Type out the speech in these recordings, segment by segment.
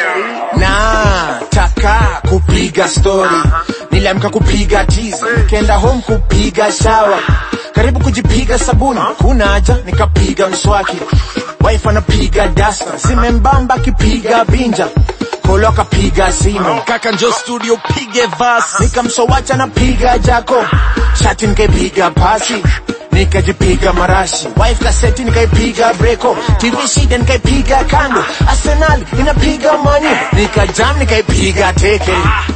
na taka kupiga story niliamka kupiga tizi kenda home kupiga shawa karibu kujipiga sabuni kuna haja nikapiga mswaki wife anapiga dasta zimembamba kipiga binja kolo akapiga simu kaka njo studio pige vasi nikamsowacha napiga jako shati nikaipiga pasi nikajipiga marashi wife kaseti nikaipiga breko tv shida nikaipiga kando arsenal inapiga mani nikajam nikaipiga teke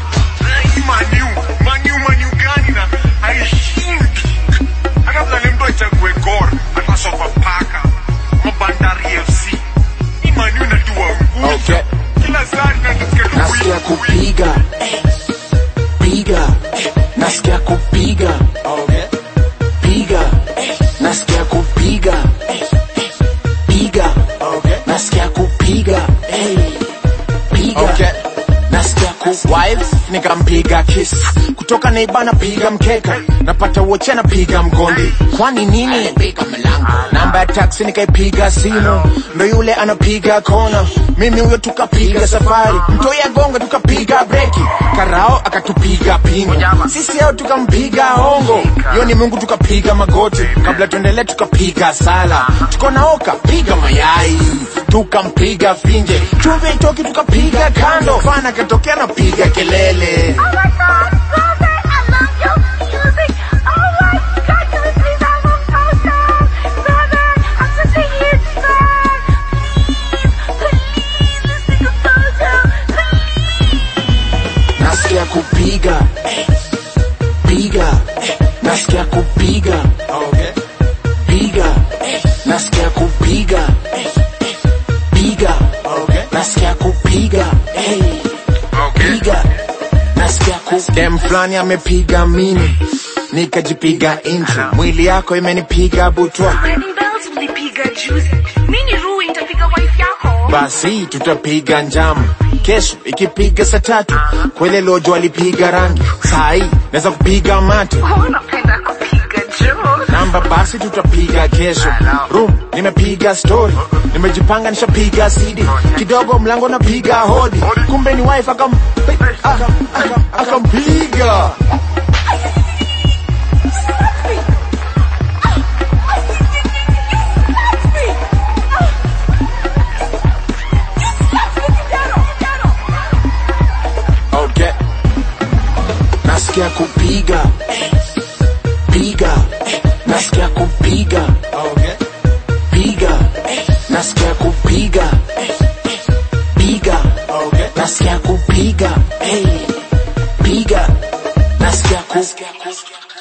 Maniu, maniu, maniu gani na haishindi. Hata vile mtu achague Gor, hata Sofapaka, ama Bandari FC. Hii maniu inajua nguvu. Okay. Kila saa tunasikia tu nasikia win, win. kupiga piga nasikia kupiga piga nasikia kupiga piga nasikia kupiga hey. piga nasikia ku wife nikampiga kiss kutoka neiba napiga mkeka napata woche napiga mgondi kwani nini namba ya taksi nikaipiga simu ndo yule anapiga kona mimi huyo tukapiga safari mtoi agonga tukapiga breki karao akatupiga pingu sisi ao tukampiga hongo yo ni mungu tukapiga magoti kabla tuendelee tukapiga sala tuko naoka piga mayai tukampiga finje chumvi itoki tukapiga kando fana katokea napiga kelele Oh my god, love it! I love your music! Oh my god, can we please have a photo? Love it! I'm such a huge fan! Please, please, let's take a photo! Please! nasikia kupiga piga nasikia kupiga piga nasikia kupiga piga nasikia kupiga hey. piga nasikia ku dem fulani amepiga mini nikajipiga intro mwili yako imenipiga butwa Wedding bells ulipiga juzi. Mini ruu itapiga wife yako. basi tutapiga njama kesho ikipiga saa tatu kwele lojo alipiga rangi saa hii naweza kupiga mate Oh, unapenda kupiga juu. namba basi tutapiga kesho room nimepiga story nimejipanga nishapiga cd kidogo mlango napiga hodi kumbe ni wife akam akam- akam- akampiga okay nasikia kupiga piga nasikia kupiga piga nasikia kupiga piga nasikia kupiga hey. piga nasikia ku